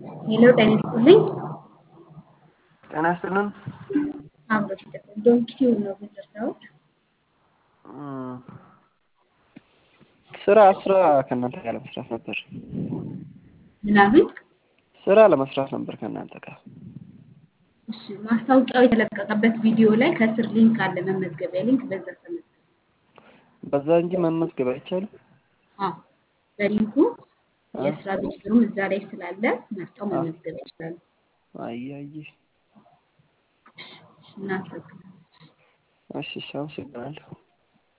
ሄሎ ጤና ይስጥልኝ። ጤና ይስጥልን። አብሮ ይስጥልን። ዶንኪቲዩብ ነው የምንደርሰውት። እም፣ ስራ ስራ ከእናንተ ጋር ለመስራት ነበር። ምናምን ስራ ለመስራት ነበር ከእናንተ ጋር። እሺ፣ ማስታወቂያው የተለቀቀበት ቪዲዮ ላይ ከስር ሊንክ አለ፣ መመዝገቢያ ሊንክ። በዛ ተመዝገቡ። በዛ እንጂ መመዝገብ አይቻልም። አዎ፣ በሊንኩ የስራ ዝርዝሩም እዛ ላይ ስላለ መርጠው መመዝገብ ይችላሉ። አያየ እናመሰግናለን። እሺ፣ እሺ፣ አመሰግናለሁ።